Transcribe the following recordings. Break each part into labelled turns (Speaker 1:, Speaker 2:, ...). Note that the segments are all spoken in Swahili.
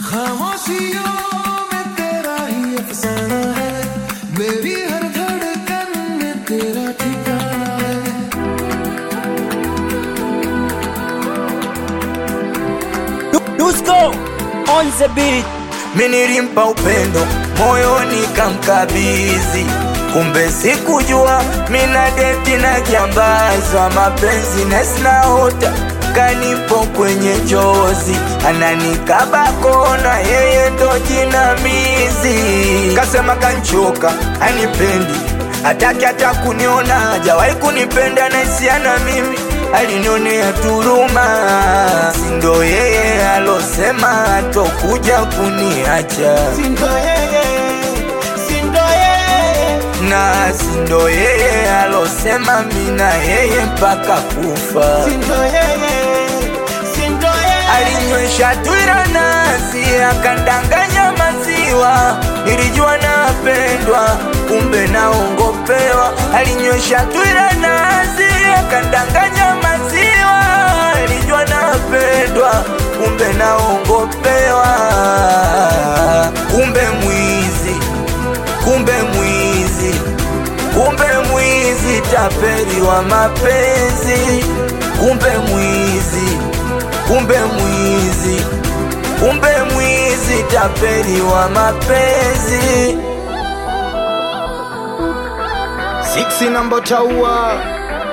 Speaker 1: खामोशियों में तेरा ही अफसाना है मेरी हर धड़कन में तेरा ठिकाना है
Speaker 2: Dusko on the beat.
Speaker 3: Minilimpa upendo moyoni kamkabizi, kumbe sikujua mina deti na kiambaza mapenzi nesinaota kanipo kwenye njozi, ananikaba kona, yeye ndo jinamizi. Kasema kanchoka, anipendi hataki hata kuniona, hajawahi kunipenda naisiana mimi alinionea turuma, sindo yeye alosema atokuja kuniacha,
Speaker 4: Sindo yeye, sindo yeye,
Speaker 3: na sindo yeye alosema mina yeye mpaka kufa.
Speaker 4: sindo yeye, sindo yeye.
Speaker 3: Alinywesha twira nasi akandanganya maziwa, nilijua napendwa, kumbe naongopewa. Alinywesha twira nasi akandanganya maziwa, nilijua napendwa, kumbe naongopewa. Kumbe mwizi, kumbe mwizi, kumbe mwizi, tapeli wa mapenzi, kumbe mwizi kumbe mwizi, kumbe mwizi, tapeli wa mapenzi.
Speaker 4: Siksi namba taua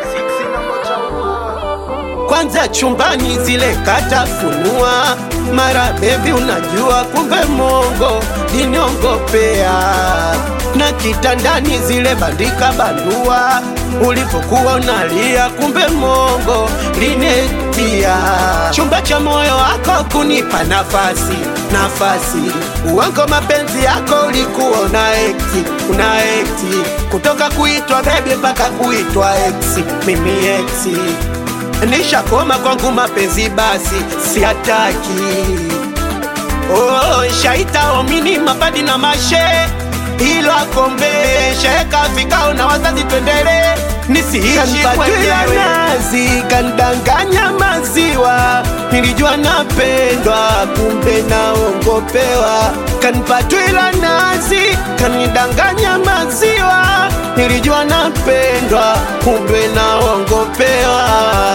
Speaker 4: kwanza chumbani zile katafunua mara bebi unajua kumbe mongo liniongopea na kitandani zile bandika bandua ulipokuwa unalia kumbe mongo linetia chumba cha moyo wako kunipa nafasi nafasi uwango mapenzi yako ulikuwa una ekti una ekti kutoka kuitwa bebi mpaka kuitwa eksi mimi eksi nishakoma kwangu mapenzi basi siataki oh, shaita omini mapadi na mashe ilo akombe sheka vikao na wazazi twendele nisiishi kwenyewe nazi kandanganya maziwa nilijua napendwa kumbe naongopewa kanipatwila nazi kanidanganya maziwa nilijua napendwa kumbe naongopewa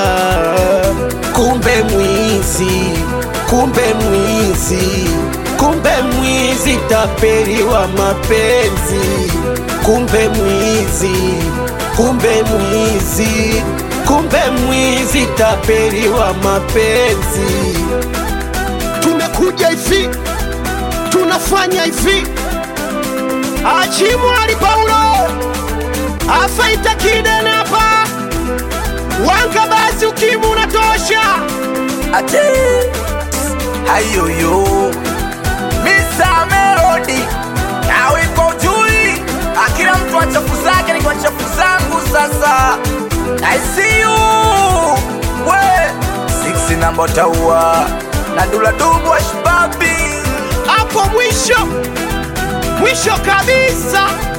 Speaker 4: kumbe mwizi kumbe mwizi kumbe mwizi tapeli wa mapenzi kumbe mwizi kumbe mwizi kumbe mwizi tapeli wa mapenzi tumekuja hivi tunafanya hivi achimwali paulo afaita kidenapa wanga basi ukimu unatosha
Speaker 3: Ate hayoyo Mr. Melody nawe iko jui, akila mtu achafu zake, ni kwa chafu zangu sasa. I see you we six namba taua na dula dubu wa shibabi
Speaker 4: hapo mwisho mwisho kabisa